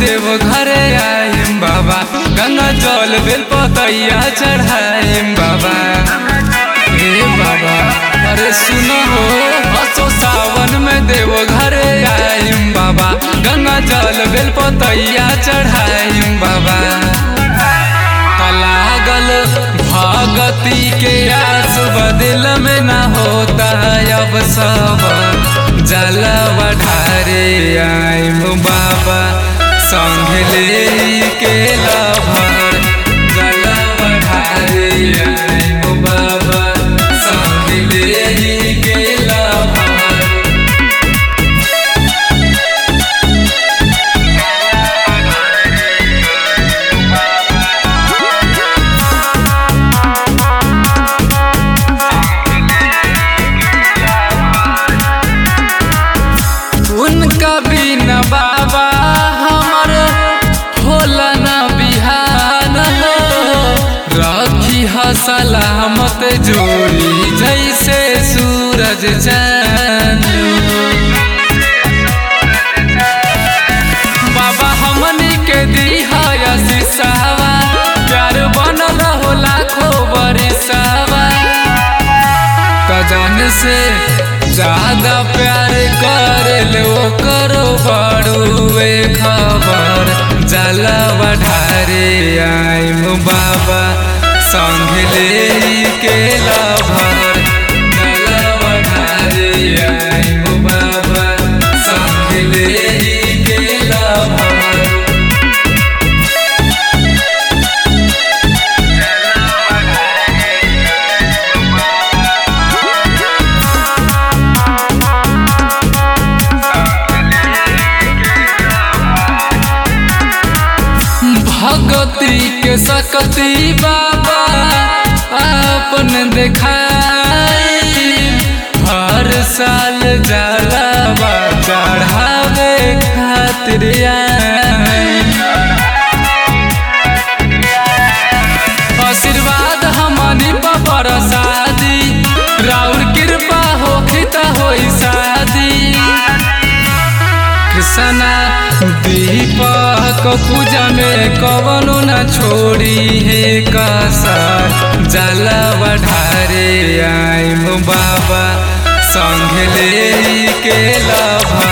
देव घरे आइम बाबा गंगा जल बेल पतैया चढ़ाइम बाबा हे बाबा अरे सुनो हो हसो सावन में देव घरे आइम बाबा गंगा जल बेल पतैया चढ़ाइम बाबा लागल भगती के आस बदिल में न होता अब सब जलवा ढारे आइम बाबा संग ले के लभर जलवा ढारे आइम बाबा संग ले के लभर उनका बिना बाबा हमर होला न बिहान हो रखी ह सलामत जोड़ी जैसे सूरज चांद बाबा हमनी के दिहा शीशावा प्यार बनल हो लाखों बरिसावा कजन से ज्यादा प्यार कर लो करो बड़ुए खबर जलवा ढारे आइम बाबा संग ले के लभर जलवा ढारे आइम बाबा संग ले के लभर भगती के सकती बाबा अपन देखाई हर साल जलावा चढ़ावे खातिर आई आशीर्वाद हमनी पर शादी राउर कृपा होखी त होई शादी कृष्णा दीपक पूजा में कवनो न छोड़ी है कसर जलवा ढारे आइम बाबा संग ले के लभर